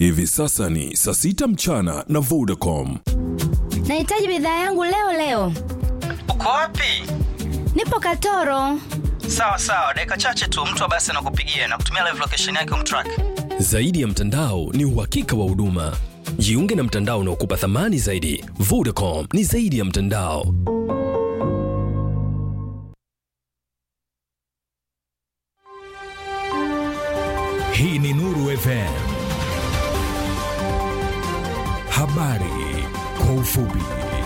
Hivi sasa ni saa sita mchana na Vodacom. Nahitaji bidhaa yangu leo leo. Uko wapi? Nipo Katoro. Sawa sawa, dakika chache tu mtu wa basi anakupigia na kutumia live location yake umtrack. Zaidi ya mtandao ni uhakika wa huduma. Jiunge na mtandao unaokupa thamani zaidi. Vodacom ni zaidi ya mtandao. Hii ni Nuru FM. Habari kwa ufupi.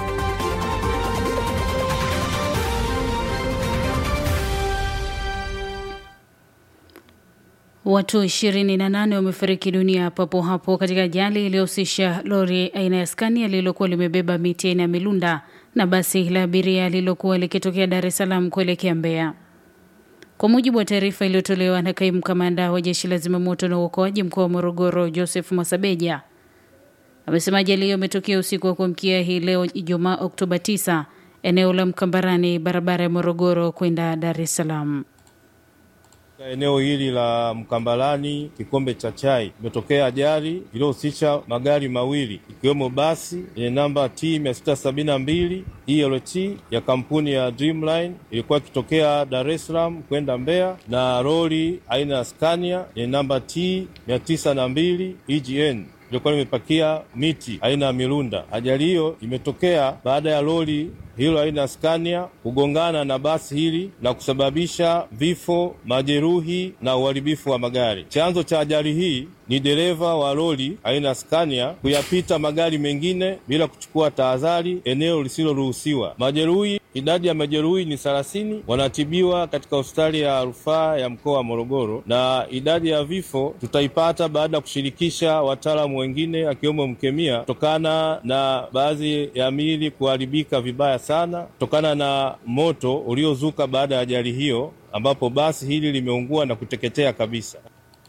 Watu 28 wamefariki dunia papo hapo katika ajali iliyohusisha lori aina ya Scania lililokuwa limebeba miti aina ya milunda na basi la abiria lililokuwa likitokea Dar es Salaam kuelekea Mbeya. Kwa mujibu wa taarifa iliyotolewa na kaimu kamanda wa jeshi la zimamoto na uokoaji mkoa wa Morogoro, Joseph Mwasabeja, amesema ajali hiyo imetokea usiku wa kuamkia hii leo Ijumaa Oktoba 9 eneo la Mkambarani, barabara ya Morogoro kwenda Dar es Salaam. Eneo hili la Mkambalani kikombe cha chai imetokea ajali iliyohusisha magari mawili ikiwemo basi yenye namba T 672 ELT ya kampuni ya Dreamline ilikuwa ikitokea Dar es Salaam kwenda Mbeya na lori aina ya Scania yenye namba T 902 EGN ilikuwa limepakia miti aina ya milunda. Ajali hiyo imetokea baada ya lori hilo aina ya Scania kugongana na basi hili na kusababisha vifo, majeruhi na uharibifu wa magari. Chanzo cha ajali hii ni dereva wa lori aina ya Scania kuyapita magari mengine bila kuchukua tahadhari eneo lisiloruhusiwa. Majeruhi, idadi ya majeruhi ni thelathini, wanatibiwa katika hospitali ya rufaa ya mkoa wa Morogoro, na idadi ya vifo tutaipata baada ya kushirikisha wataalamu wengine akiwemo mkemia, kutokana na baadhi ya miili kuharibika vibaya sana kutokana na moto uliozuka baada ya ajali hiyo, ambapo basi hili limeungua na kuteketea kabisa.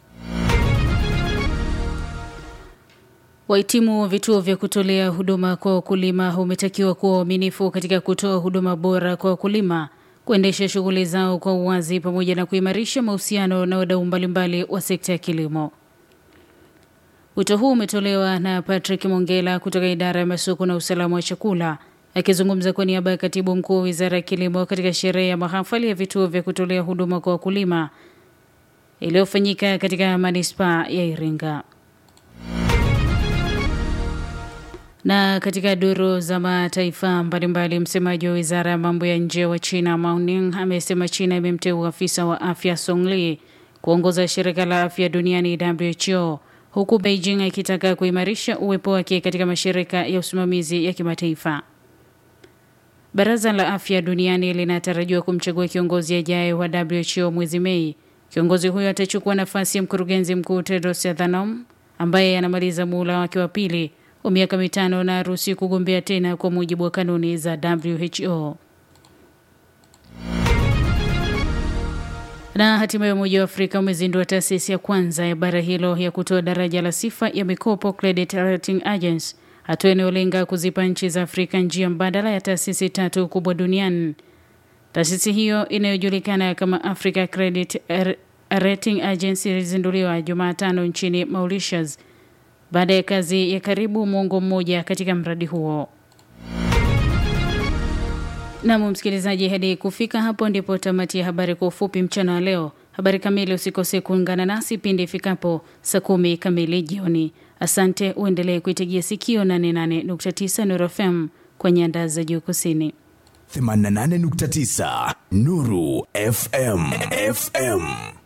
Wahitimu wa vituo vya kutolea huduma kwa wakulima wametakiwa kuwa waaminifu katika kutoa huduma bora kwa wakulima, kuendesha shughuli zao kwa uwazi, pamoja na kuimarisha mahusiano na wadau mbalimbali wa sekta ya kilimo. Wito huu umetolewa na Patrick Mongela kutoka idara ya masoko na usalama wa chakula akizungumza kwa niaba ya katibu mkuu wa wizara ya kilimo katika sherehe ya mahafali ya vituo vya kutolea huduma kwa wakulima iliyofanyika katika manispaa ya Iringa. Na katika duru za mataifa mbalimbali, msemaji wa wizara ya mambo ya nje wa China Mao Ning amesema China imemteua afisa wa afya Song Li kuongoza shirika la afya duniani WHO, huku Beijing ikitaka kuimarisha uwepo wake katika mashirika ya usimamizi ya kimataifa. Baraza la afya duniani linatarajiwa kumchagua kiongozi ajaye wa WHO mwezi Mei. Kiongozi huyo atachukua nafasi ya mkurugenzi mkuu Tedros Adhanom ambaye anamaliza muhula wake wa pili wa miaka mitano na haruhusi kugombea tena kwa mujibu wa kanuni za WHO. Na hatimaye Umoja wa Afrika umezindua taasisi ya kwanza ya bara hilo ya kutoa daraja la sifa ya mikopo Credit Rating Agency, hatua inayolenga kuzipa nchi za Afrika njia mbadala ya taasisi tatu kubwa duniani. Taasisi hiyo inayojulikana kama Africa Credit Rating Agency ilizinduliwa Jumatano nchini Mauritius baada ya kazi ya karibu mwongo mmoja katika mradi huo. Nam msikilizaji, hadi kufika hapo ndipo tamati ya habari kwa ufupi mchana wa leo. Habari kamili usikose kuungana nasi pindi ifikapo saa kumi kamili jioni. Asante, uendelee kuitegea sikio 88.9 Nuru FM kwa nyanda za juu kusini. 88.9 Nuru FM FM